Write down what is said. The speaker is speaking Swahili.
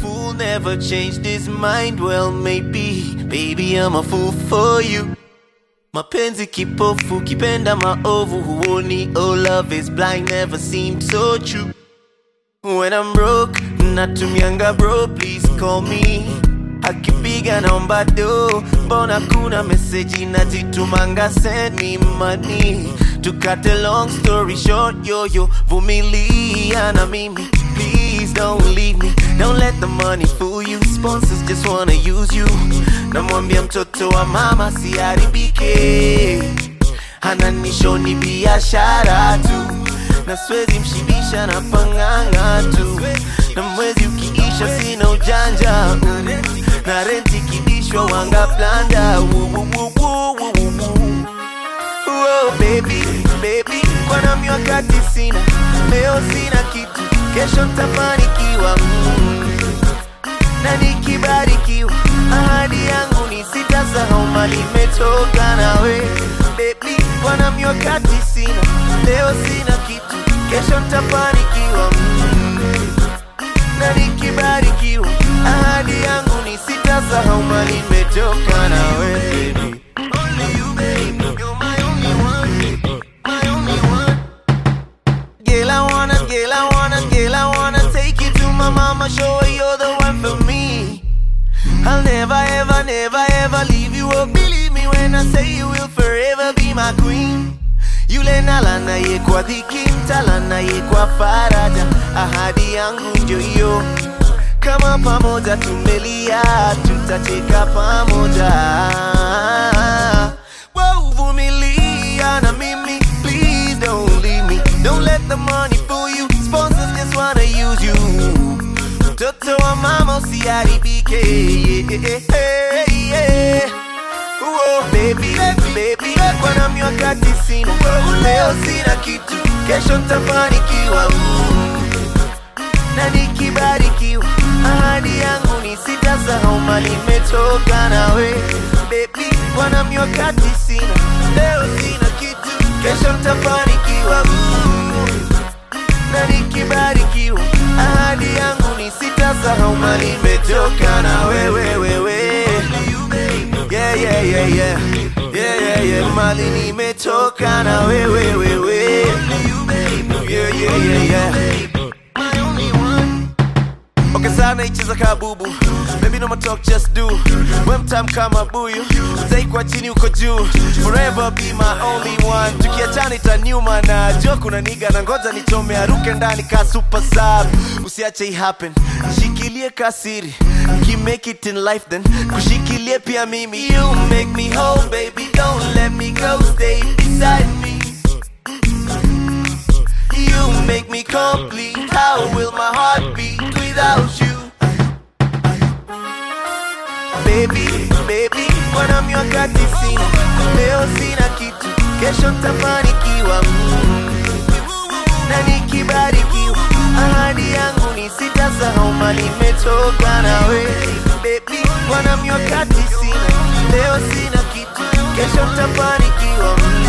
fool never changed his mind. Well, maybe, baby, I'm a fool for you. Mapenzi kipofu, kipenda maovu, huoni. Oh, love is blind, never seemed so true. When I'm broke, natumianga bro, please call me. Akipiga naomba do, mbona kuna meseji nazitumanga, send me money. To cut a long story short, yo yo, vumilia na mimi. Please don't leave me, don't let the money fool you. Sponsors just wanna use you. Namwambia mtoto wa mama siharibike, ananishoni biashara tu na siwezi mshibisha na panganga tu, na mwezi ukiisha sina ujanja mm. na renti kidishwa wanga blanda Oh, baby, baby, kwa nami wakati sina, leo sina kitu, kesho ntafanikiwa mm. na nikibarikiwa, ahadi yangu ni sitasahau mali imetoka nawe baby, kwa nami wakati sina, leo sina kitu, kesho ntafanikiwa mm. na nikibarikiwa, ahadi yangu ni sitasahau mali imetoka nawe baby. Only you, baby, you're my only one, my only one. Girl, I wanna, girl, I wanna, girl, I wanna take you to my mama, show her you're the one for me. I'll never, ever, never, ever leave you. Oh, believe me when I say you will forever be my queen. Yule nalana ye kwa dhiki, mtalana ye kwa faraja. Ahadi yangu ndio hiyo, kama pamoja tumelia, tutacheka pamoja. Wow, vumilia na mimi, please don't leave me. Don't let the money fool you. Sponsors just wanna use you. Mtoto wa mama usiharibike. Yeah, yeah, yeah. Whoa, baby, baby, kwa nami wakati sina, leo sina kitu, kesho ntafanikiwa. Mm. na nikibarikiwa, ahadi yangu ni sitasahau mali imetoka nawe baby, kwa nami wakati sina, leo sina kitu, kesho ntafanikiwa. Mm. na nikibarikiwa, ahadi yangu ni sitasahau mali imetoka na wewe wewe. Yeah, yeah, yeah, yeah. Yeah, yeah, yeah. Mali nimetoka na wewe wewe. Yeah, yeah, yeah, yeah. Okay, sana icheza kabubu Baby no more talk, just do When time kama buyu Utaikwa chini uko juu Forever be my only one Tukiachana itaniuma na jo kuna niga na ngoja nichome aruke ndani ka super sub Usiache i happen Shikilie kasiri Ki make it in life then Kushikilie pia mimi You make me whole baby Don't let me go Stay beside me You make me complete. How will my heart beat without you? Baby, baby, kwa nami wakati sina, leo sina kitu, kesho ntafanikiwa. Mm. Na nikibarikiwa, ahadi yangu ni sitasahau mali imetoka nawe. Baby, kwa nami wakati sina, leo sina kitu, kesho ntafanikiwa. Mm.